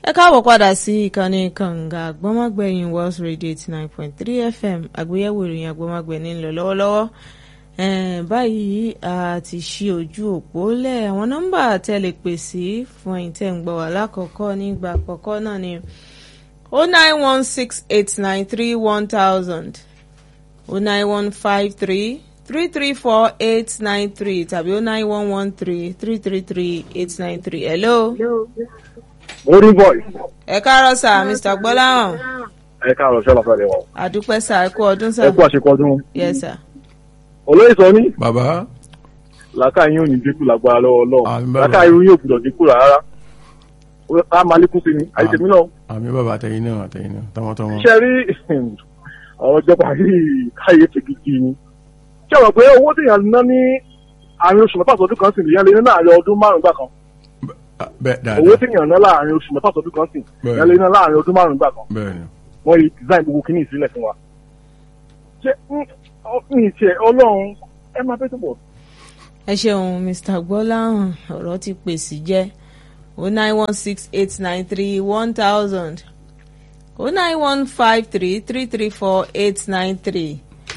ẹ káàbọ̀ padà sí ìkànnì kànga àgbọ́mọgbẹ̀yìn Wales Radio eighty nine point three FM àgbéyẹ̀wò ìròyìn àgbọ́mọgbẹ̀ ní lọ lọ́wọ́lọ́wọ́ báyìí a ti ṣí ojú òpó lẹ̀ àwọn nọ́mbà tẹ́ lè pè sí fún ẹ̀yin tẹ́ ń gbọ́ wá lákọ̀ọ́kọ́ nígbà àkọ́kọ́ náà ni o nine one six eight nine three one thousand o nine one five three three three four eight nine three tàbí o nine one one three three three three eight nine three hello. Orí boy. ẹ káàárọ̀ sà mr gbọ́láhàn Ẹ káàárọ̀ ṣọ́lá fẹ́ rẹ̀ wọ̀. àdúpẹ́ sà ẹ kú ọdún sà Ẹ kú àṣekọ ọdún. yes sà. Olóyè sọ ní bàbá làákà yín ò ní dínkù lágbára lọ́wọ́ Àmín Ọlọ́run. bàbá. Làákà yín ò gbúdọ̀ dínkù rárá. A máa lékún sí ni, àyè tèmi náà. àmì bàbá àtẹ̀yìn náà àtẹ̀yìn náà tọmọtọmọ. Ṣé rí ọ̀rọ̀ ìjọba yìí káyé ti gidi ni? Ṣé ọ̀rọ̀ pé owó tí èèyàn ná ní àárín oṣù mẹ́fà sọdún kan sì nìyẹn lé ní láàárín ọdún márùn-ún gbà kan? bẹ́ẹ̀ Owó dáadáa tí èèyàn ná láàárín oṣù mẹ́fà sọdún kan sì Bẹ́ẹ̀. nìyẹn lé ní láàárín ọdún márùn-ún gbà kan? bẹ́ẹ̀ ni. wọ́n yìí design gbogbo kìíní ìsílẹ̀ fún wa. ṣé ní ìṣe ọlọ́run ẹ máa fẹ́ tó bọ̀. ẹ ṣeun mr gbọ́láhàn ọ̀rọ̀ ti pèsè jẹ́ o nine one six eight nine three one thousand o nine one five three three three four eight nine three.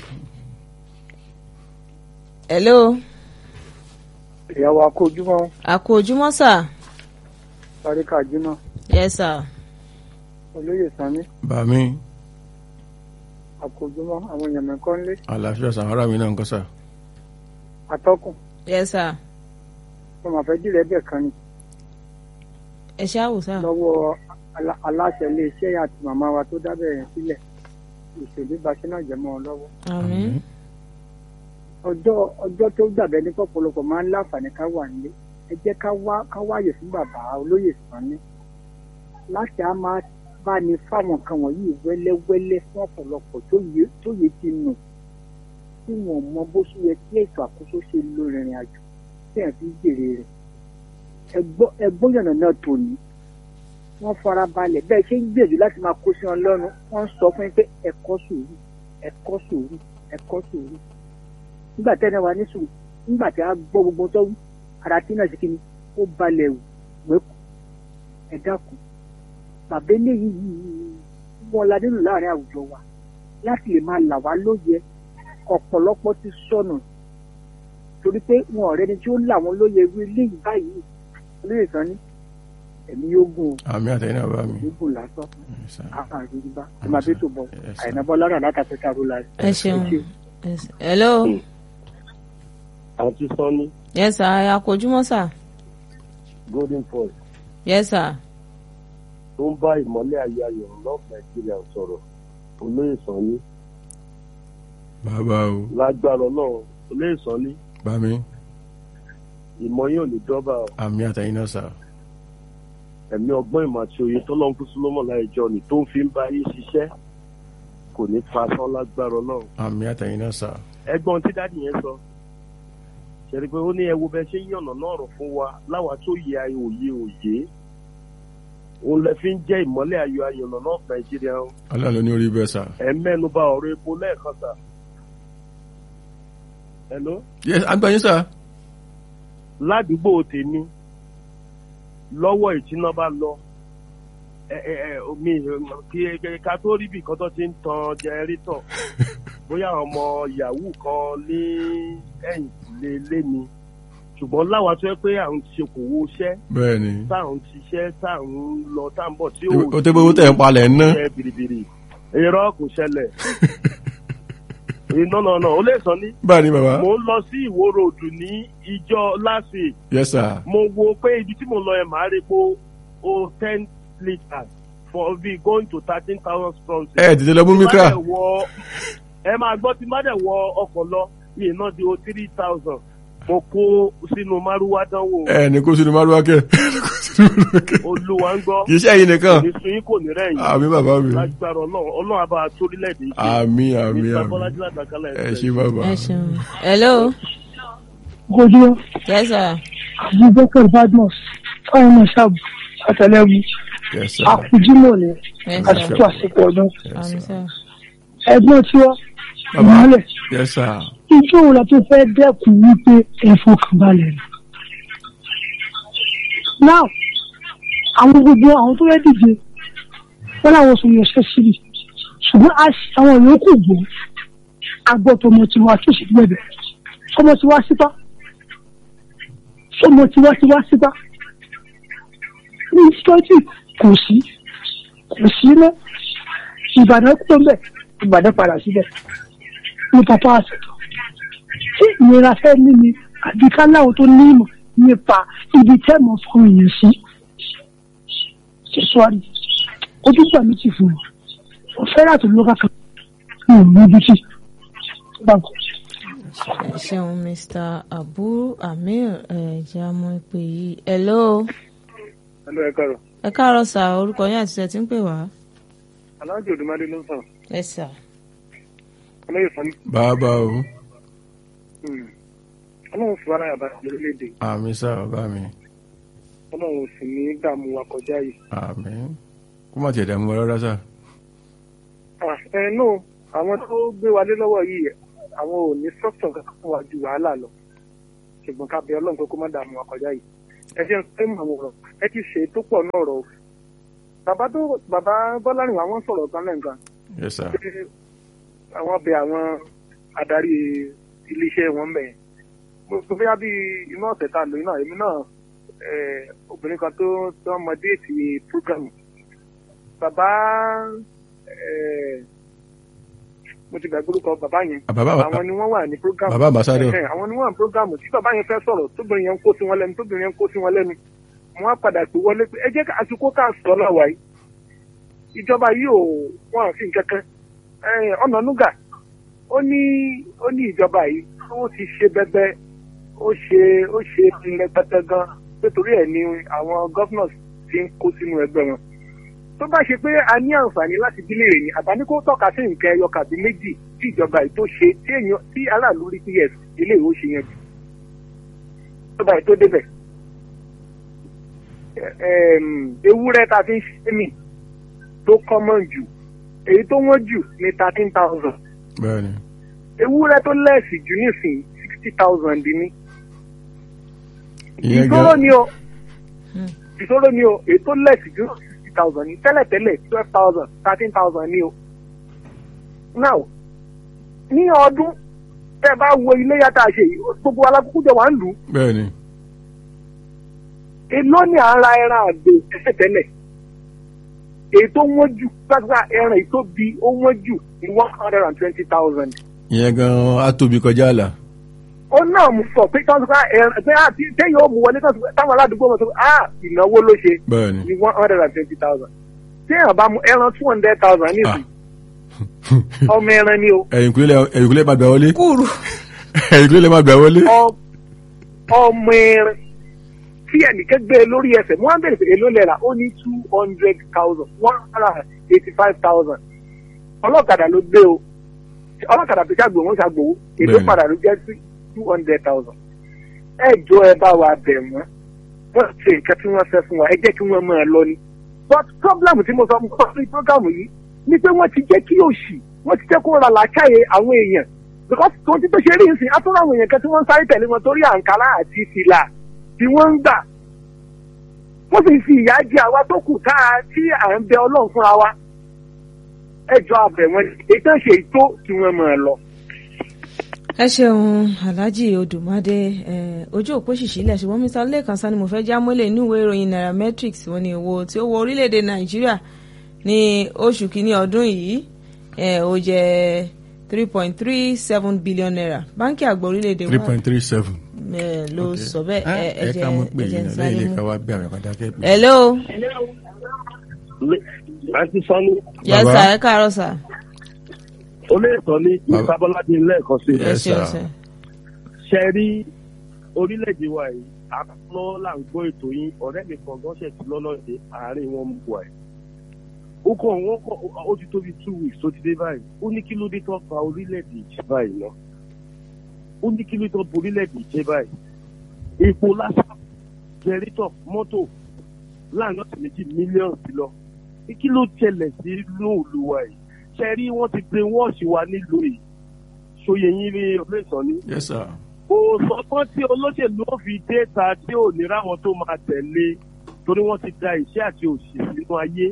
hello ìyàwó akójúmọ́ àkó ojúmọ́ sà paríkà jímọ̀ yes sà olóyè sanni bàmí akójúmọ́ àwọn èèyàn mẹ́kọ́ ńlé àlàáfíà sàhárà mi náà ń kọ́ sà. atọ́kùn yes sà mo máa fẹ́ dìrẹ́ bẹ̀ kan ni ẹ ṣáàwò sà lọ́wọ́ alá- aláṣẹ iléeṣẹ́ àti màmá wa tó dábẹ̀ yẹn sílẹ̀ ìṣèlú baṣẹ́ náà jẹ́ mọ́ ọ lọ́wọ́ àmín ọjọ́ ọjọ́ tó dàbẹ́ ní pọ̀pọ̀lọpọ̀ máa ń láǹfààní ká wà nílé ẹ jẹ́ ká wá ká wáyè fún bàbá olóyè sanni láti á máa bá ní fáwọn nǹkan wọ̀nyí wẹ́lẹ́wẹ́lẹ́ fún ọ̀pọ̀lọpọ̀ tó yẹ tó yẹ ti nù tí wọn mọ bó ṣe yẹ kí ètò àkóso ṣe lo ìrìn àjò tí ẹ̀ fi jèrè rẹ̀ ẹgbọ́- ẹgbọ́n yànnà náà tò ní wọ́n fara balẹ̀ bẹ́ẹ̀ ṣe ń gbìyànjú láti máa kó sí wọn lọ́rùn wọ́n ń sọ fún yín pé ẹ̀kọ́ sùúrù ẹ̀kọ́ sùúrù ẹ̀kọ́ sùúrù nígbà tẹ́lẹ̀ wa ní sùúrù nígbà tí a gbọ́ gbogbo tó wí ara tí náà ṣe kí ni ó balẹ̀ wẹ́kù ẹ dákun bàbá eléyìí yìí wọn la nínú láàrin àwùjọ wa láti lè máa là wá lóye ọ̀pọ̀lọpọ̀ ti sọnù torí pé wọn ọ̀rẹ́ ni tí ó là wọn lóye irú eléyìí báyìí olóyè kan ní ẹ̀mí yóò gùn àmì àtẹ̀yìn náà bá mi. ó gùn lásán Yes, sir. àpá àríwá ẹ máa bí tó bọ̀ Yes, sir. àyìnbó lára látàkùn káró la ẹ ṣeun yes hello àti sanni yes sà àkó ojúmọ́ sà golden voice yes sà tó ń bá ìmọ́lẹ̀ ayé ayọ̀ lọ́ọ̀fù nàìjíríà sọ̀rọ̀ olóyè sanni bàbá o lágbára ọlọ́run olóyè sanni bàmí ìmọ̀ yín ò ní dọ́bà o. àmì àtẹ̀yìn náà sà. ẹ̀mí ọgbọ́n ìmọ̀ àti òye tọ́lọ́run fún súlọ́mọ̀ láìjọ ni tó ń fi ń bá yín ṣiṣẹ́ kò ní pa sán lágbára ọlọ́run. àmì àtẹ̀yìn náà sà. ẹ̀gbọ́n tí dáàdì yẹn sọ ṣẹ̀rí pé ó ní ẹ wo bẹ́ẹ̀ ṣe ń yànnà náà rọ̀ fún wa láwa tó yẹ ayé òye òye òun lẹ fi ń jẹ́ ìmọ́lẹ̀ ayọ̀ ayọ̀nà náà nàìjíríà o. ọlọ́run ló ní orí bẹ́ẹ̀ sà. ẹ mẹ́nu bà ọ̀rọ̀ epo lẹ́ẹ̀kan sà. hello yes agbáyé sà. ládùúgbò tèmi lọ́wọ́ ìtìná bá lọ ẹ ẹ ẹ omi kí ká tó rí bí nǹkan tó ti ń tan jẹrítọ̀ bóyá àwọn ọmọ yahoo kan ní ẹ̀yìn lé lé ni ṣùgbọ́n láwa tó yẹ pé à ń ṣe kò wo iṣẹ́ bẹ́ẹ̀ ni. tá à ń ṣiṣẹ́ tá à ń lọ tá à ń bọ̀ tí ó tẹ́ bó tẹ̀ ń palẹ̀ ń ná. ṣe bìrìbìrì irọ́ kò ṣẹlẹ̀ iná náà náà ó lè sọ ní báyìí ni bàbá. mo ń lọ sí ìwó ròdù ní ìjọ last week yes sir. mo wo pé ibi tí mo lọ yẹn màá rí pé o ten litres for be going to thirteen thousand strong. ẹ tètè lọ mú mi ká. ẹ máa gbọ́ tí má dẹ̀ wọ ọkọ̀ lọ mi iná di o three thousand mo kó sínú márúwá dánwò ẹ ní kó sínú márùwá kẹ. olúwa ń gbọ́ kì í ṣe ẹ̀yin nìkan. kò ní sun yín kò ní rẹ̀yìn àmì bàbá mi. lágbára ọlọ́run ọlọ́run àbá torílẹ̀-èdè yìí àmì àmì mr àmì. bọ́lájí ládàkálẹ̀ ẹ ṣé bàbá. ẹ ṣeun hello ojú yes sà abubakar badmus fáwọn ọmọ ṣáàbù àtẹlẹwù yes sir. àfujúmọ ni yes àti sà tó àsìkò ọdún yes àmì sir. sà ẹ̀gbọ́n tí wọn bàbá ìmọ́lẹ̀ yes sir. ijó wo la tó fẹ́ dẹ́kun wípé ẹ̀fọ́ kan balẹ̀ ni. now àwọn gbogbo àwọn tó fẹ́ dìde wọn làwọn sọ yọ sẹ́sìrì ṣùgbọ́n a sì àwọn yòókù gbọ́ agbọ́ tọmọ tiwa tó sì bẹ̀bẹ̀ sọmọ tiwa síta sọmọ tiwa tiwa síta ní sítọ́jì kò sí kò sí mọ́ ìbàdàn kúrò ń bẹ̀ ìbàdàn padà síbẹ̀ ní papa àṣetọ̀ tí ìnira fẹ́ ní ni àbí ká láwọn tó ní ìmọ̀ nípa ibi tẹ́ mọ̀ fún èèyàn sí ṣe sọ́ọ́rì ojú gbà mí ti fún wọn mo fẹ́ láti lọ́ka kan mi ò ní ibi tí báńkì. ẹ ṣeun mr abu amir ẹ̀jẹ̀ amọ̀ ìpè yìí hello ẹlò ẹ kọrọ ẹ káàárọ̀ sà orúkọ yín àti ṣe ti ń pè wá. alájọ òdùmọdé ló ń sàn ẹ sà ọlọyẹ sani bàbá o ọlọ́run fún ara yàrá lórílẹ̀-èdè àmì sá bàbá mi ọlọ́run sì ní dààmú wa kọjá yìí. àmì kó má tiẹ̀ dààmú wa rárá sá. Ah, ẹ nù àwọn tó gbé wa lé lọ́wọ́ yìí àwọn ò ní structure kankan fún wa ju wàhálà lọ ṣùgbọ́n ká bẹ ọlọ́run pé kó má dààmú wa kọjá yìí ẹ ṣe ń pẹ́ mọ̀ àwọn ọ̀rọ̀ ẹ ti ṣe tó pọ̀ náà rọ̀ o. bàbá tó bàbá bọ́lárìn àwọn sọ̀rọ̀ kan lẹ́ǹkan yes sir pé àwọn bẹ àwọn adarí iléeṣẹ́ wọn bẹ̀ mo fi yá bí inú ọ̀sẹ̀ tá a lò yín náà èmi náà eh, obìnrin kan tó tó mọ déètì program bàbá eh, mo ti gbàgbé orúkọ bàbá yẹn bàbá àwọn ni wọ́n wà ní program bàbá ambassador Ẹ̀hẹ̀, àwọn ni wọ́n wà ní program tí bàbá yẹn fẹ́ sọ̀rọ̀ tóbìnrin yẹn ń kó sí wọn lẹ́nu tóbìnrin yẹn ń kó sí wọn lẹ́nu mo wá padà pé wọlé pé ẹ jẹ́ ká àsìkò ká sọ láwa yìí ìjọba yìí ò wọ́n àfi kankan Ẹ̀hẹ̀, ọ̀nà nùgà ó ní ó ní ìjọba yìí ó ti ṣe bẹbẹ ó ṣe ó ṣe rẹpẹtẹ gan nítorí ẹ̀ ni àwọn governors ti ń kó sínú ẹgbẹ́ wọn tó bá ṣe pé a ní àǹfààní láti dílé rè ní àbáni kó tọ́ka sí nǹkan ẹyọ kàbí méjì tí ìjọba yìí tó ṣe tí èèyàn tí aráàlú rí ps ilé ìwé ṣe yẹn jù ìjọba yìí tó débẹ̀ Ẹm, ewúrẹ́ ta fi ń ṣe mí tó common jù èyí tó wọ́n jù ní thirteen thousand bẹ́ẹ̀ ni ewúrẹ́ tó lẹ́ẹ̀sì jù nísìnyí sixty thousand ní ìyẹn ìṣòro gan ni o ìṣòro ni o èyí tó lẹ́ẹ̀sì jù sixty thousand ní tẹ́lẹ̀tẹ́lẹ̀ twelve thousand thirteen thousand ní o. now ní ọdún tẹ́ ẹ bá wo ilé yàtọ̀ àṣẹ yìí gbogbo alákòókò jọ wà ń lù ú bẹ́ẹ̀ ni èló ni à ń ra ẹran àgbò tẹ́lẹ̀tẹ́lẹ̀ èyí tó wọ́n jù gbàgbà ẹran èyí tó bi ó wọ́n jù ní one hundred and twenty thousand. ìyẹn gan á tóbi kọjá àlà ó náà mú sọ pé tí wọ́n sọ pé ẹran pé àti téèyàn ó mú wọlé tí wọ́n sọ pé táwọn aládùúgbò wọn sọ pé ah ìnáwó ló ṣe bẹ́ẹ̀ ni ní one hundred and twenty thousand téèyàn bá mú ẹran two hundred thousand nísìnyí ọmọ ẹran ni o ẹ̀yìnkùlé ẹ̀yìnkùlé má gbà wọlé kúrú ẹ̀yìnkùlé má gbà wọlé ọ- ọmọ ẹran tí ẹnìkan gbé e lórí ẹsẹ̀ mo wá ń bèrè pé èló lẹ́la ó ní two hundred thousand one hundred and eighty five thousand ọlọ́kadà ló gbé o ọlọ́kadà tó ṣàgbò wọn ṣàgbò èló Bẹ́ẹ̀ni. padà ló jẹ́ sí two hundred thousand ẹ jọ ẹ bá wa bẹ̀ wọ́n wọ́n ṣe nǹkan tí wọ́n fẹ́ fún wa ẹ jẹ́ kí wọ́n máa lọ ni but problem tí mo sọ mo sọ sí program yìí ni pé wọ́n ti jẹ́ kí òṣì wọ́n ti jẹ́ kó ra làákàyè àwọn èèyàn because tó ti tó ṣe rí nsìn atúrò àwọn èèyàn kan tí wọ́n ń sáré tẹ̀lé wọn torí àǹkárá àti fìlà tí wọ́n ń gbà wọ́n sì fi ìyà jẹ àwa tó kù tá a tí à ń bẹ ọlọ́run fúnra wa ẹjọ́ abẹ wọn èyí tó ń ṣe ètò tí wọ́n máa lọ. ẹ ṣeun alhaji odùmádé eh, ojú òpó ṣìṣílẹ̀ ṣùgbọ́n mr lẹ́kan sani mo fẹ́ já mọ́lẹ̀ inú ìwé ìròyìn nairametrics wọ́n ní owó tí ó wọ orílẹ̀-èdè nàìjíríà ní oṣù kínní ọdún yìí eh, ó jẹ́ three point three seven billion naira báńkì àgbà orílẹ̀-èdè three wa point three seven. eh, ló sọ bẹ́ẹ̀ ẹ ẹ ẹ jẹ́ ká mọ̀ pé ẹ jẹ́ ń ìyẹn sáré lẹ́yìn mú. ká wá bí àwọn ìpàdé akẹ́kọ̀ọ́. hello àti sọ́ni yes Bàbá. sir ẹ káàárọ̀ sir olóòtọ́ ní Bàbá. ìsábọ́ládé lẹ́ẹ̀kan sí ẹ Yes, ṣeun sir. sir ṣe rí orílẹ̀-èdè wa yìí àkọ́kọ́ là ń gbọ́ ètò yín ọ̀rẹ́ mi kan gan ṣètì lọ́lọ́dẹ àárín wọn mú wa ẹ̀. ó kàn wọ́n kọ́ ó ti tóbi two weeks tó ti dé báyìí ó ní kí ló dé tó fa orílẹ̀-èdè ìjẹ́ báyìí lọ. ó ní kí ló dé tó fa orílẹ̀-èdè ìjẹ́ báyìí. epo lásán jẹrítọ̀ mọ́tò láàrin ọ̀sẹ̀ méjì mílíọ̀nù sí lọ. ní kí ló ṣẹlẹ̀ sí lóòlù wa yìí. ṣe rí wọ́n ti brain wash wa nílùú yìí. ṣòye yín rí ọ̀lẹ́sàn ni yes sir. kò sọgbọ́n tí olóṣèlú ó fi déta tí ò ní ráwọn tó máa tẹ̀lé torí wọ́n ti da ìṣẹ́ àti òṣì sínú ayé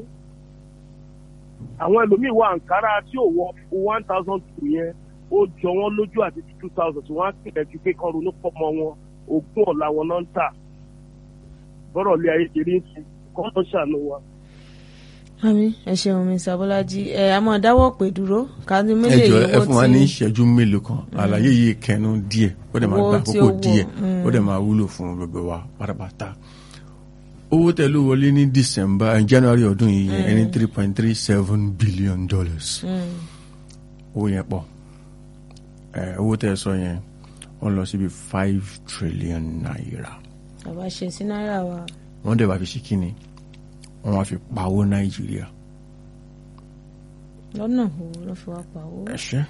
àwọn ẹlòmíín wọ àǹkárá tí ò wọ one thousand two yẹn ó jọ wọ́n lójú àti two thousand tí wọ́n á pè é ju pé kán ronú pọ̀ mọ́ wọn ogún ọ̀la wọn náà ń tà bọ́rọ̀ lé ayé kiri ń sìn kọ́ ló ṣàánú wa. àmì ẹ ṣeun mi sàbọ́lájí ẹ àmọ́ dáwọ́ pé dúró ká ní ẹ méjèèjì jọ ẹ owó fún wa ní tí ìṣẹ́jú mélòó kan àlàyé yìí kẹnu díẹ̀ ó dẹ̀ máa Owó gba tí àkókò ó wọ̀, díẹ̀ mm. ó dẹ̀ máa wúlò fún gbogbo wa pátápátá owó tẹ ló wọlé ní december eh, january ọdún yìí yẹn ẹni three point three seven billion dollars owó yẹn pọ̀ ẹ owó tẹ sọ yẹn wọ́n lọ síbi five trillion naira bàbá ṣe sí náírà wa wọ́n dẹ̀ bá fi ṣe kíni wọ́n wá fi pawó nàìjíríà lọ́nà wo ló fi wá pa owó. ẹ̀ṣẹ́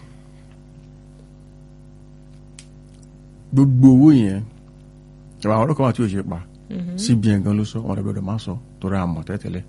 gbogbo owó yẹn ìwà àwọn ọlọ́kọ̀ wà tí ò ṣe pa cbn gan ló sọ wọn lọ́gbọ́dọ̀ máa sọ torí àmọ̀ tẹ́tẹ́lẹ̀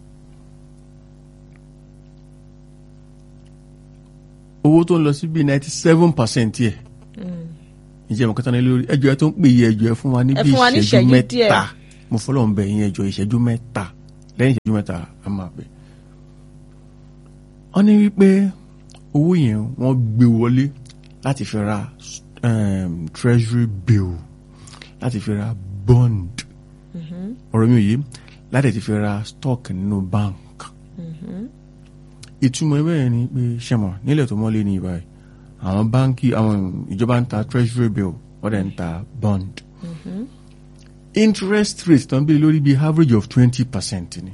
owó tó ń lọ sí bíi ninety seven percent yẹ ìjẹ́ ìmọ̀ kẹta ní lórí ẹjọ́ ẹ tó ń pè yẹ ẹjọ́ ẹ fún wa ní Ẹ bíi fún wa ní ìṣẹ́jú ìṣẹ́jú díẹ̀. mẹ́ta mo fọlọ́ ń bẹ̀ yín ẹjọ́ ìṣẹ́jú mẹ́ta lẹ́yìn ìṣẹ́jú mẹ́ta a máa bẹ̀. wọ́n ní wípé owó yẹn wọ́n gbé wọlé láti fi ra um, treasury bill láti fi ra bond ọ̀rọ̀ mi ò yé láti ti fi ra stock nínú bank ìtumọ̀ ẹ bẹ́ẹ̀ ni pé ṣẹ̀mọ̀ nílẹ̀ tó mọ́lé ní ìbáyìí àwọn báńkì àwọn ìjọba ń ta treasury bill wọ́n dẹ̀ ń ta bond interest rate tó ń bí lórí bíi average of twenty percent ni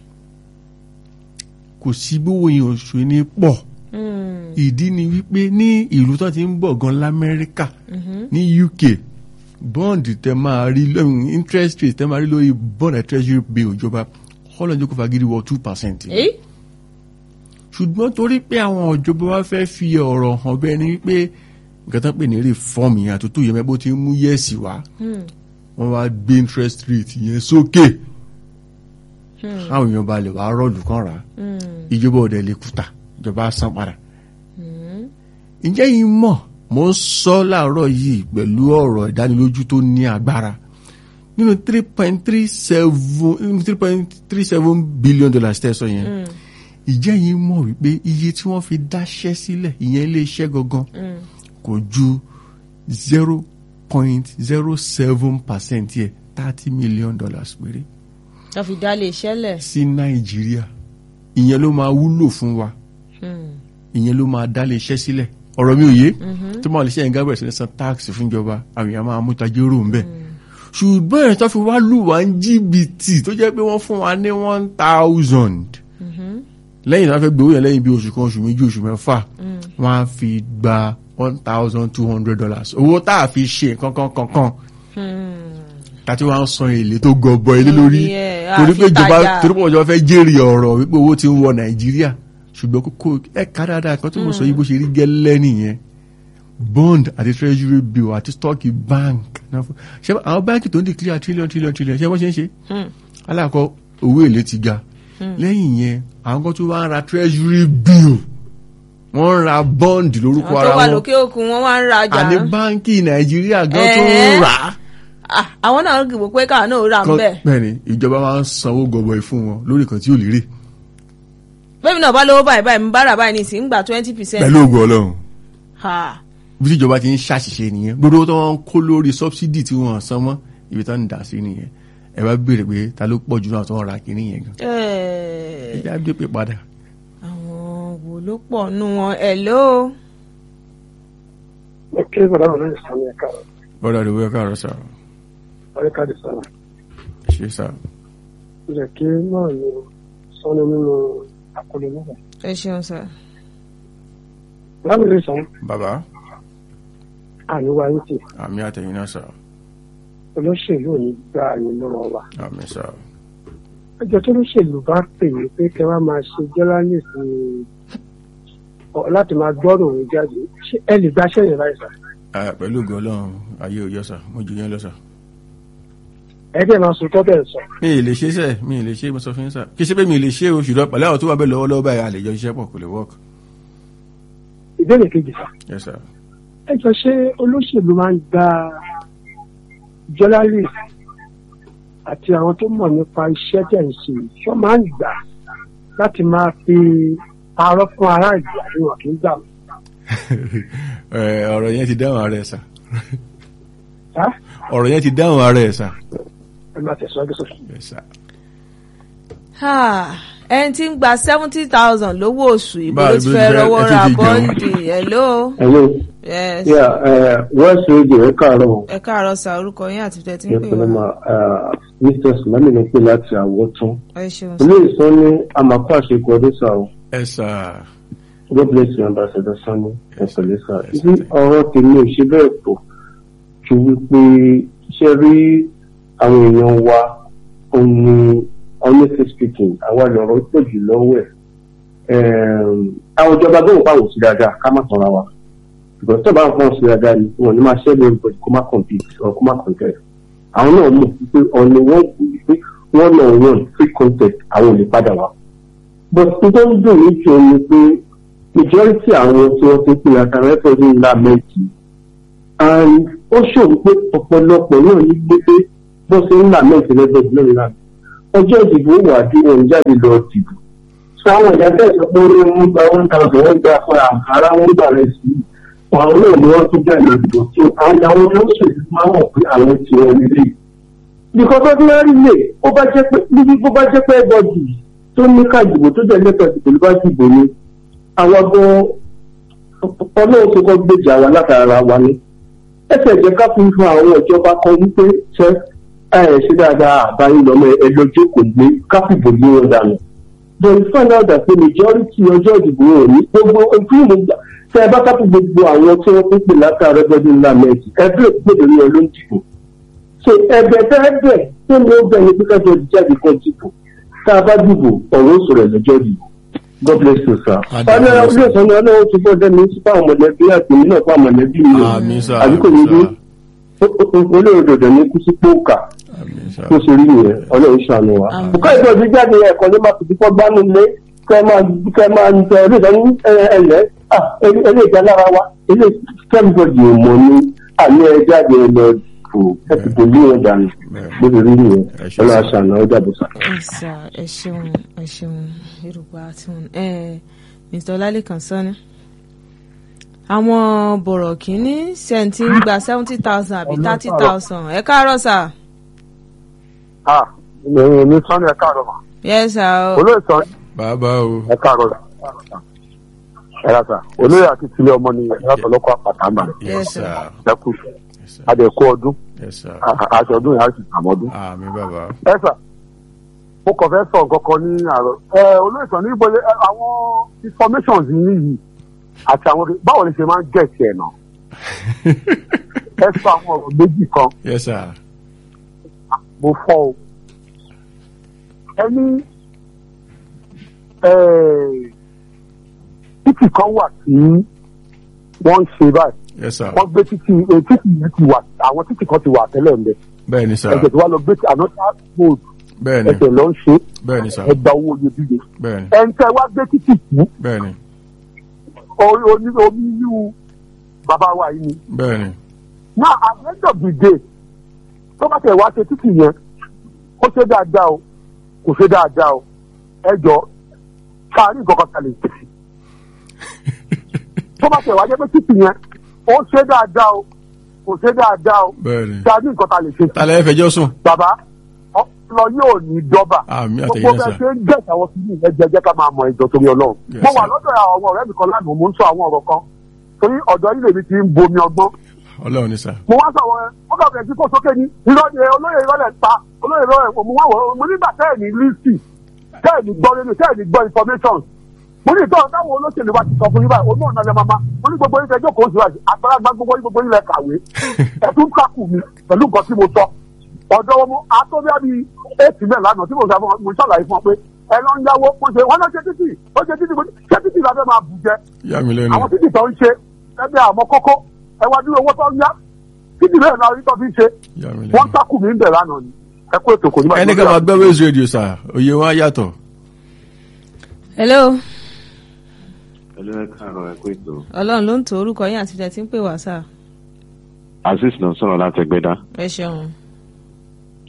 kò sí gbówó yẹn oṣù ní pọ̀ ìdí ni wípé ní ìlú tó ti ń bọ̀ gan lamẹ́ríkà ní UK bond tẹ máa rí lẹ́yìn interest rate tẹ máa rí lórí bond and treasury bill ìjọba ọlọ́njọ́ kò fagídí wọ two percent èyí ṣùgbọ́n torí pé àwọn ìjọba wa fẹ́ fi ọ̀rọ̀ hàn bẹ́ẹ̀ ni wípé nǹkan tó ń pè ní reform yẹn àtúntò yẹn mẹ́bó ti ń mú yẹ́ẹ̀sì wá wọ́n wá gbé interest rate yẹn sókè káwọn èèyàn balẹ̀ wá rọ́ọ̀lù kan rà á ìjọba ọ̀dẹ̀ lè kùtà ìjọba á san padà. ǹjẹ́ yìí mọ̀ mo ń sọ láàárọ̀ yìí pẹ̀lú ọ̀rọ̀ ìdánilójú tó ní agbára nínú three point three seven three point three seven billion dollars tẹ́ ẹ sọ yẹn ìjẹ́ yìí mọ̀ wípé iye tí wọ́n fi dáṣẹ́ sílẹ̀ ìyẹn ilé iṣẹ́ gangan kò ju zero point zero seven percent yẹ thirty million dollars péré wọ́n fi dá lè ṣẹlẹ̀. sí nàìjíríà ìyẹn ló máa wúlò fún wa ìyẹn ló máa dá lè ṣẹ́ sílẹ̀ ọ̀rọ̀ mi ò yé tó máa lè ṣe ẹ̀ǹgá bẹ̀rẹ̀ sí ní san táàkì fúnjọba àwọn èèyàn máa mú tajérò ń bẹ̀ ṣùgbọ́n ẹ̀ tó fi wá lù wá ń jìbìtì tó jẹ́ pé wọ́n fún wa ní one thousand lẹ́yìn náà fẹ́ gbowó yẹn lẹ́yìn bí oṣù kan oṣù méjì oṣù mẹ́fà wọ́n á fi gba one thousand two hundred dollars owó tá a fi ṣe kankan kankan tàti wàá ń san èlé tó gọbọ ilé lórí Lórí ẹ̀, torí pé àfi ìjọba tajà. torí pé ìjọba fẹ́ jèrè ọ̀rọ̀ wípé owó ti ń wọ nàìjíríà ṣùgbọ́n kókó ẹ̀ka dáadáa kan tí mo sọ yìí bó ṣe rí gẹ́lẹ́ nìyẹn bond àti treasury bill àti stock bank náà fún- ṣé àwọn báńkì tó ń declare trillion trillion trillion ṣé wọ́n ṣe ń ṣe alákọ̀ owó èlé ti ga lẹ́yìn yẹn àwọn kan tó wá ń ra treasury bill wọ́n ń ra bond lórúkọ àwọn ara tó wà wọn lókè òkun wọ́n wá ń rajà. àní báńkì nàìjíríà gan tó ń Ẹ̀ẹ́. rà á Ah, àwọn náà ń gbìgbó pé káwọn náà rà ń kan bẹ̀. bẹ́ẹ̀ni ìjọba máa ń sanwó gọbọi fún wọn lórí kan tí ò lérè bẹ́ẹ̀ náà bá lówó báyìí báyìí ń bára báyìí nìsín ń gbà twenty percent. pẹ̀lú ògùn ọlọ́run bí tíjọba ti ń ṣàṣìṣe nìyẹn gbogbo tó wọn kó lórí sọ́bsidì tí wọ́n san mọ́ ibi tó ń dà sí nìyẹn ẹ bá béèrè pé ta ló pọ̀ jù náà tó ń ra kínní yẹn gan ẹ já gbé pé padà. àwọn wo ló pọ̀ nù wọn ẹ̀ ló. ok bàbá mi lóye sàmì ẹ̀ka bọ́dà rẹ̀ wíwá káàárọ̀ sà ọ̀rẹ́ káàdì sára ṣe sà ó jẹ́ kí náà ní sọ́nù nínú àkọlù nígbà. ẹ ṣeun sà. bàbá mi lóye sàmì bàbá àníwá yín tì àmì àtẹ̀yìn náà sà olóṣèlú ò ní gba àyè lọ́wọ́ wa. àmì sà ẹjọ́ tó lóṣèlú bá pè mí pé kẹ́ wá máa ṣe journalist ní ọ- láti máa gbọ́rọ̀ òun jáde ṣé ẹ lè gbaṣẹ́ yẹn láì sà. Ah, pẹ̀lú ògùn ọlọ́run ayé òjọ́ sà mo jù yẹn lọ sà. ẹ dẹ̀ máa sọ tọ́bẹ̀ sọ. mi ì lè ṣe sẹ́ mi ì lè ṣe mo sọ fún yín sà kí ṣe pé mi ì lè ṣe o ṣùgbọ́n pẹ̀lú àwọn tó wà bẹ́ẹ̀ lọ́wọ́lọ́wọ́ báyìí a lè jọ iṣẹ́ pọ̀ kò lè work ìbéèrè kejì sà. yes sir. ẹjọ́ ṣé olóṣèlú máa ń gba journalist àti àwọn tó mọ̀ nípa iṣẹ́ tẹ̀ ń ṣe ṣọ́ máa ń gbà láti máa fi parọ́ fún ará ìlú àríwọ̀n kì í gbà wọ́n. Ẹ, ọ̀rọ̀ yẹn ti dáhùn ara ẹ̀ sà Ẹ́ ọ̀rọ̀ yẹn ti dáhùn ara ẹ̀ sà. ẹ máa tẹ̀síwájú sókè. Yes, sir. Ah, ẹni tí ń gba seventy thousand lówó oṣù ìbò Báwo ló ti ló ti fẹ́ fẹ́- rọwọ́ ẹ ti ra fi jẹun? bọ́ǹdì hello Hello. yes Yeah, uh, West Radio ẹ káàárọ̀. ẹ káàárọ̀ sà orúkọ yín àti tẹ̀ tí ń Ẹ pè pẹ̀lú ma wá Mr. Sulami ní pé láti àwọ̀tún. ẹ ṣeun Ilé ìsọ ní Amapá àṣekù ọdún sá o. ẹ sà God bless you, Ambassador Sani. Ẹ pẹ̀lú sá. Yes, Ibi ọ̀rọ̀ tèmi ò ṣe bẹ́ẹ̀ pọ̀ ju wípé ṣe rí àwọn èèyàn wa òun ni honestly speaking àwa lọ̀rọ̀ pọ̀ jù lọ́wọ́ ẹ̀. Àwọn ìjọba gbọ́dọ̀ pa òsì dáadáa ká má tanra wa. Ìgbà tó bá ń pọ̀ sí dáadáa ni wọn ò ní máa ṣẹ́ lórí bọ̀dì kó má compete or kó má contest. àwọn náà mọ̀ pé ọ̀nà wọn kò ní pé wọ́n náà wọ́n free contest àwọn ò lè padà wá. but n tó ń dùn mí jù ni pé majority àwọn tí wọ́n ti pè àtàwọn ẹ̀fọ́ ní ńlá mẹ́tì and ó ṣòro pé ọ̀pọ̀lọpọ̀ náà ní gbélé bó ṣe ńlá mẹ́tì lẹ́gbẹ̀ẹ́ náà ńlá ọjọ́ ìdìbò wà bí wọn jáde lọ dìbò. sọ àwọn ìyá bẹ́ẹ̀ sọ pé wọ́n gba one thousand wọ́n gba fún àǹkárá wọ́n gbà rẹ̀ sí àwọn náà ni wọ́n tún jáde ìdìbò tí àwọn àwọn olóṣèlú máa mọ̀ pé àwọn ti wọn nílé. Because ordinary lay ó bá jẹ́ pé níbi bó bá jẹ́ pé ẹgbọ́dì tó ní ká ìdìbò tó jẹ́ lẹ́tọ̀ọ́ ìdìbò ló bá dìbò ni àwọn gan ọlọ́run tó kọ́ gbèjà wa látara wa ni. Ẹsẹ̀ jẹ́ ká fi fún àwọn ìjọba kan wípé ṣe ẹ̀ ṣe dáadáa àbáyé lọ́mọ ẹ lọ jókòó gbé ká fìbò lé wọn dànù. But we find out that the majority ọjọ́ ìdìbò wọn ò ní gbogbo ojú ìlú gbà tẹ ẹ bá kápú gbogbo àwọn tí wọn pín pè látàrọ ẹgbẹdún ńlá mẹjì ẹbí òpèdè ní ọlọ́run dìbò so ẹ̀bẹ̀ tẹ ẹ bẹ tó ní ó bẹ ní pípẹ́ tó jáde kan dìbò tá a bá dìbò ọ̀rọ̀ sọ̀rọ̀ ẹ̀lẹ́jọ́ dìbò god bless you sir. Adé, ọ̀nà sir. ilé ìsọ̀nà ọlọ́run ti gbọ́dọ̀ ní sí fáwọn mọ̀lẹ́bí àti èmi náà fáwọn mọ̀lẹ́bí mi o àmì sà àbí kò ní bí olóòdòdò ní kú sí póòkà àmì sà tó ṣe rí nìyẹn ọlọ́run ṣàánú wa. Àmín. Bùkọ́ ìtọ́jú jáde ẹ̀kọ́ ló máa fi fífọ́ gbánú lé kẹ́ máa kẹ́ máa ń tẹ ẹ̀rí ìdánwò ẹ̀lẹ́ ẹ̀lẹ́ ìjà lára wa ẹ̀lẹ́ kẹ́míkọ́dì ìmọ̀ ni àmì ẹ̀ jáde ẹ̀ lọ fò ẹ̀sìn tó lé wọn dànù bó ṣe rí nìyẹn Ẹ ṣé ọlọ́run sir. ṣàánú ọjà bùsà. ẹ sà ẹ ṣeun ẹ ṣeun yorùbá tí wọn ẹ mr ọlálẹ́kan sọ́ni àwọn bọ̀rọ̀ kìíní sẹ́ǹtì ń gba seventy thousand àbí thirty thousand ẹ káàárọ̀ sà Ah, mi sọ́ni ẹ káàárọ̀ mà. yes sà o Olóyè sọ bàbá o ẹ káàárọ̀ rà. Ẹ rà sà. Olóyè àti tilé ọmọ ni ẹ rà sọlọ́kọ̀ àpàtà mà. yes sir Ẹ kú. yes sir Adẹ̀kú ọdún. yes sir A- a- Aṣọ ọdún yẹn á sì àmọ́dún. àmì bàbá Ẹ sà. Mo kàn fẹ́ sọ nǹkan kan ní àárọ̀. Ẹ olóyè sọ ní ìbọlẹ̀ àwọn informations yìí yìí àti àwọn báwo ni ṣe máa ń gẹ̀ẹ́sì ẹ̀ náà. Ẹ sọ àwọn ọ̀rọ̀ méjì kan. yes sir mo fọ́ o. ẹni títì kan wà tí wọ́n ń ṣe báyìí yes sir wọ́n gbé títì eh, títì yìí ti wà àwọn títì kan ti wà tẹ́lẹ̀ ń bẹ bẹ́ẹ̀ ni sir ẹ̀jẹ̀ tí wọ́n lọ gbé tí another road bẹ́ẹ̀ ni ẹ̀jẹ̀ lọ ń ṣe bẹ́ẹ̀ ni sir ẹgbà owó iyebíye bẹ́ẹ̀ ni ẹni tẹ́ wá gbé títì kú bẹ́ẹ̀ ni orí oní omi inú bàbá wa yìí ni bẹ́ẹ̀ ni náà at the end of the day tó bá tẹ̀ wá ṣe títì yẹn ó ṣe dáadáa o kò ṣe dáadáa o ẹ jọ káàrí nǹkan kan kalẹ̀ tó bá tẹ̀ wá jẹ́ pé títì yẹn ó ṣe dáadáa o kò ṣe dáadáa o bẹ́ẹ̀ ni káàrí nǹkan kalẹ̀ ṣe tálẹ̀ fẹjọ́ sùn bàbá ọpọlọ yóò ní dọ́bà àmì gbogbo àtẹ̀yìn bẹ́ẹ̀ sir ṣe ń gẹ̀ẹ́sì àwọn kìíní ẹ̀jẹ̀ jẹ́ ká máa mọ ìjọ torí ọlọ́run Yes, mo wà sir. lọ́dọ̀ àwọn ọ̀rẹ́ mi kan lánàá mo ń sọ àwọn ọ̀rọ̀ kan torí ọ̀dọ́ ilé mi ti ń bomi ọgbọ́n ọlọ́run ni sir mo wá sọ̀rọ̀ ẹ ó kà bẹ̀rẹ̀ sí kó sókè ní irọ́ ni olóyè ìrọ̀lẹ̀ ń pa olóyè ìrọ̀lẹ̀ mo wá wọ̀ mo nígbà tẹ́ẹ̀ ní lísì tẹ́ẹ̀ ní gbọ́ nínú tẹ́ẹ̀ ní gbọ́ information mo ní ìtọ́ táwọn olóṣèlú wa ti sọ fún yín báyìí olóò náà lẹ máa mo ní gbogbo yín tẹjọ́ kò sí wáyé àgbàlagbà gbogbo yín gbogbo yín lẹ kàwé ẹ̀tún kákù mi pẹ̀lú nǹkan tí mo sọ ọ̀dọ́ wọn mo atọ́bíà bíi eight mẹ́rin lánàá tí mo sọ fún wọn mo ṣàlàyé fún wọn pé ẹ lọ ń yáwó mo ṣe wọn lọ ṣe títì ó ṣe títì mo ní ṣé títì la fẹ́ máa bù jẹ yà mí lẹ́nu àwọn títì tó ń ṣe ẹgbẹ́ àmọ́ kókó ẹ wá dúró owó tó ń yá títì bẹ́ẹ̀ náà rí tó fi ń ṣe yà mí wọ́n lẹ́nu tákù mí ń bẹ̀ lánàá ni ẹ kó ètò kò ní bá ẹni ká máa gbọ́ wéèzì rédíò sir òye wọn á yàtọ̀ hello Hello, ẹ káàárọ̀ ẹ kú ètò. ọlọ́run ló ń to orúkọ yín àti tẹ̀ tí ń pè wá sà Azeez ló ń sọ̀rọ̀ láti Ẹgbẹ́dá. ẹ ṣeun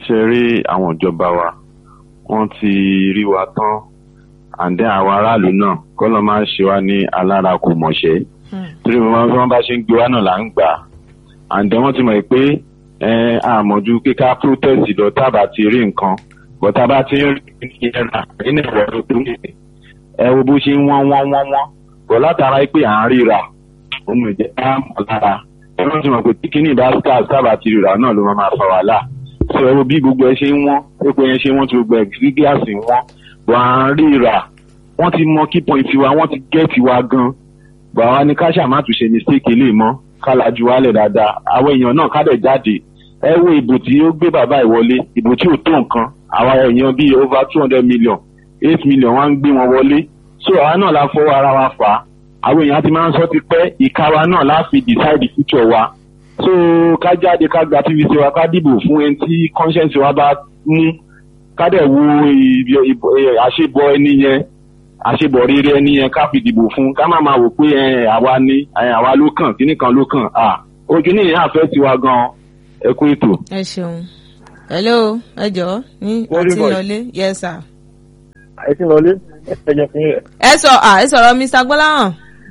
ṣe rí àwọn ìjọba wa wọ́n ti rí wa tán àǹdẹ́ àwọn aráàlú náà kọ́ ló máa ń ṣe wá ní alára kò mọ̀ṣẹ́ torí bí wọ́n bá ṣe ń gbé wa náà là ń gbà àǹdẹ́ wọ́n ti mọ̀ pé ẹ, àmọ̀jú kíká protest lọ tábà ti rí nǹkan bọ́tà bá ti ń rí ìyẹn rà nínú ẹ̀rọ tó ní ẹ wo bó ṣe ń wọ́n wọ́n wọ́n wọ́n bọ̀ látara pé à ń ríra ohun ìjẹ́ ká mọ̀ lára ẹ wọ́n ti mọ̀ pé tí kíní ìbá stars tábà ti ríra náà ló máa máa fa wàhálà sọ ẹ wo bí gbogbo ẹ ṣe ń wọ́n gbogbo ẹ ṣe wọ́n ti gbogbo ẹ sí gíláàsì ń wọ́n bọ̀ à ń ríra wọ́n ti mọ key point wa wọ́n ti gẹ́ẹ̀tì wa gan bọ̀ àwa ni ká ṣàmà tún ṣe mistake lè mọ́ ká lajú wálẹ̀ dáadáa àwọn èèyàn náà ká dẹ̀ jáde ẹ wo ìbò tí ó gbé bàbá ìwọlé ìbò tí ò tó nǹkan àwa èèyàn bíi over two hundred million eight million wá ń gbé wọn wọlé so àwa náà la fọwọ́ ara wa fà á àwọn èèyàn ti máa ń sọ ti pẹ́ ìka wa náà la fi decide future wa so ká jáde ká gba tvc wa ká dìbò fún ẹni tí conscience wa bá mú ká dẹ̀ wo ìbí- ìbò- ẹ, àṣebọ ẹni yẹn àṣebọ rere ẹni yẹn ká fi dìbò fún ká má máa wò pé ẹ, àwa ni ẹ, àwa ló kàn kíní kan ló kàn à ojú nìyẹn àfẹ́ tiwa gan ẹ kú ètò. ẹ ṣeun hello ẹ jọ̀ọ́ ní Very àti good. lọlé yes sir. ẹ ti lọlé ẹ jẹ fún yẹn. ẹ sọ à ẹ sọ̀rọ̀ mr gbọ́láhàn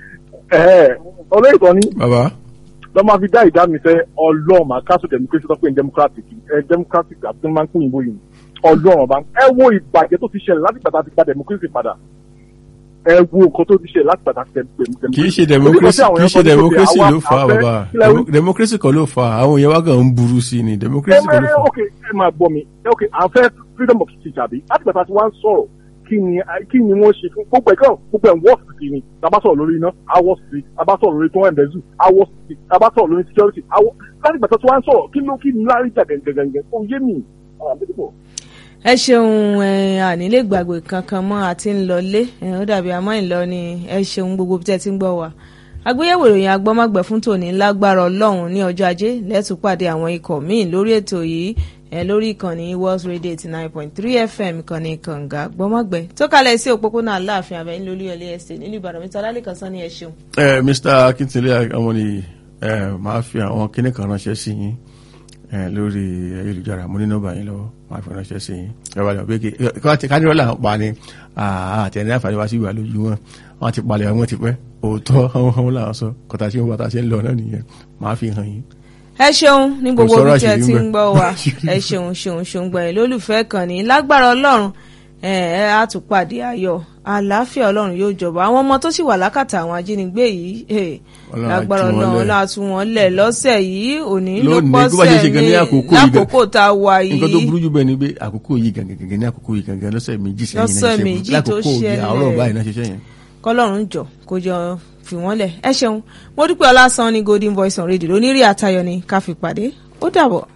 ẹ olóyè kan ní bàbá lọ́ máa fi dá ìdá mi sẹ́ ọlọ́run máa káṣù democracy tó pé ní democratic ẹ democratic àti tó máa ń pín ìbò yìí ọlọ́run ọba ẹ wo ìbàjẹ́ tó ti ṣẹlẹ̀ láti gbàtà ti gba democracy padà ẹ wo nǹkan tó ti ṣẹlẹ̀ láti gbàtà ti democracy. kì í ṣe democracy kì í ṣe democracy ló fà á bàbá Demo- democracy kan ló fà á àwọn èèyàn wá kàn ń burú sí i ni democracy kan ló fà á. ok ẹ máa gbọ́ mi ẹ ok à ń fẹ́ freedom of speech àbí láti gbàtà tí wọ́n ń sọ̀rọ̀ kí ni kí ni wọ́n ṣe fún gbogbo ẹ̀kọ́ gbogbo ẹ̀ wọ́ọ̀sì sí ni tábà sọ̀rọ̀ lórí iná awọ́ sí tábà sọ̀rọ̀ lórí tó wọ́n ẹ̀mẹ́zù awọ́ sí tábà sọ̀rọ̀ lórí security awọ́ láti gbàtà tí wọ́n ń sọ̀rọ̀ kí ló kí ni lárí jà gẹ̀gẹ̀gẹ̀ ó yé mi. Ah, beautiful. ẹ ṣeun ẹ ànílé gbàgbé kankan mọ́ àti ń lọlé ẹ ó dàbí àmọ́ ìlọ ni ẹ ṣeun gbogbo bí tẹ́ ti ń gbọ́ wa àgbéyẹ̀wò ìròyìn agbọ́mọgbẹ̀ fún tòní lágbára ọlọ́run ní ọjọ́ ajé lẹ́tù pàdé àwọn ikọ̀ míì lórí ètò yìí ẹ lórí ìkànnì world radio eighty nine point three fm ìkànnì kànga gbọ́mọgbẹ̀ tó kalẹ̀ sí òpópónà aláàfin àbẹ̀yìn lórí ọlẹ́ ẹ̀sẹ̀ nílùú ìbàdàn mẹ́ta lálẹ́kan sán ní ẹ ṣeun. ẹ mr akintunle àwọn ni ẹ máa fi àwọn kinní kan ránṣẹ́ sí yín ẹ lórí ayélujára mo ní nọ́mbà yín lọ́wọ́ máa fi ránṣẹ́ sí yín ẹ wà lọ pé kí kánírọ́là ń pa ni àtẹ̀ní àǹfààní wá sí ìwà lójú wọn wọn ti palẹ̀ wọn ti pẹ́ òótọ́ àwọn ọmọ làwọn sọ kọta tí wọn bá ta ṣe ń lọ náà nìyẹn máa fi hàn yín. ẹ ṣeun ní gbogbo sọ̀rọ̀ bí tí ẹ àṣírí ti ń ń bẹ. gbọ́ wa ẹ ṣeun ṣeun ṣeun gbẹ̀yìn lólùfẹ́ kan ní lágbára ọlọ́run ẹ ẹ á tún pàdé ayọ̀ àlàáfíà ọlọ́run yóò jọba àwọn ọmọ tó sì wà lákàtà àwọn ajínigbé yìí eh, Ọlọ́run á lágbára tú wọn ọlọ́run lẹ̀. ọlọ́run á tú wọn lẹ̀ lọ́sẹ̀ yìí òní ló Lónìí, bó bá ṣe pọ́sẹ̀ ṣe gan ní ní àkókò yìí gan- lákòókò tá a wà nǹkan tó yìí burú jù bẹ́ẹ̀ ni pé àkókò yìí gangan gangan ní àkókò yìí gangan lọ́sẹ̀ méjì sẹ́yìn Lọ́sẹ̀ náà ṣiṣẹ́ méjì fún- tó lákòókò yìí ṣẹlẹ̀. àárọ̀ báyìí náà ṣiṣẹ́ yẹn. kọlọ́run jọ kó jọ fi wọ́n lẹ̀ ẹ ṣeun mo dúpẹ́ ọlásán ní golden voice on radio lónírì àtayọ ni ká fi pàdé ó dàbọ̀.